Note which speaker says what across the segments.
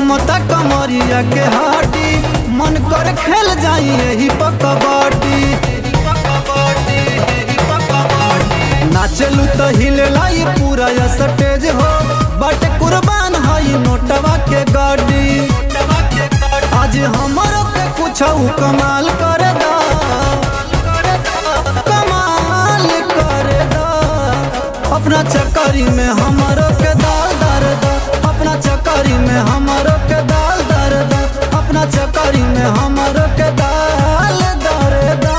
Speaker 1: झुमता कमरिया के हाटी मन कर खेल जाई यही पकबाटी नाचलू तो हिलेला ये पूरा या स्टेज हो बट कुर्बान हई नोटवा के गाड़ी आज हमारो के कुछ कमाल कर दा कमाल कर दा अपना चक्करी में हमारो के दाल दर दा अपना चक्करी में हमारो के दाल दर दा अपना चक्करी में हमारो के दाल दर दा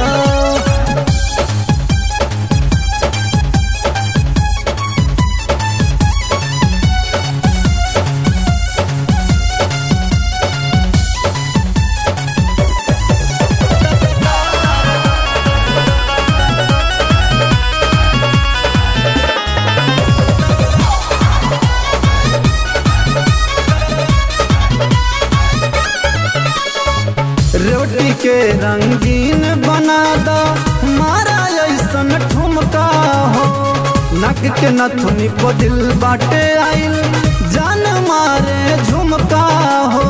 Speaker 1: रोटी के रंगीन बना दो मारा ऐसन ठुमका हो नक के नथुनी को दिल बाटे आइल जान मारे झुमका हो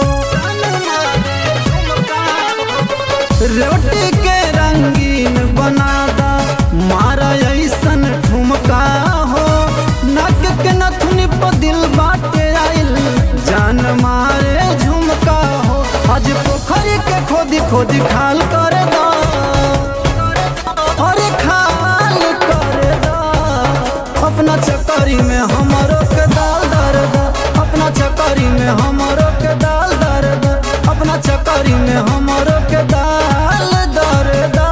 Speaker 1: रोटी के रंगीन बना दो मारा ऐसन ठुमका हो नक के नथुनी पर दिल बाटे आइल जान मारे झुमका हो आज पोखरी के खोदी खोदी खाल कर दो अरे खाल कर दो अपना चक्करी में हमारो के दाल दर दो अपना चक्करी में हमारो के दाल दर दो अपना चक्करी में हमारो के दाल दर दो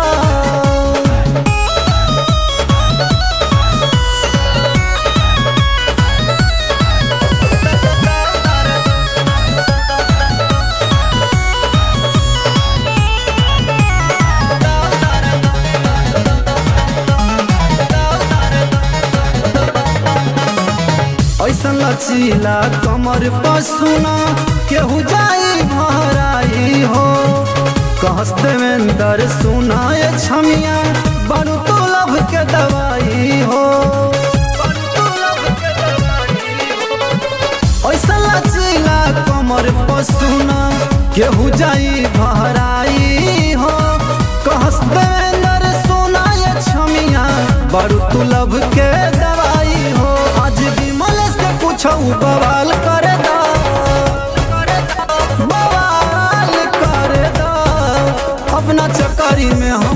Speaker 1: ऐसा लचीला कमर पसुना केहू जाई भराई हो कहस देवेंद्र सुना ये छमिया बड़ू तो लब के दवाई हो ऐसा लचीला कमर पसुना केहू जाई भराई हो कहस देवेंद्र सुना ये छमिया बड़ू तू लब के दवाई हो आज विमलेश के कुछ बवाल कर दो बवाल कर दो अपना चक्करी में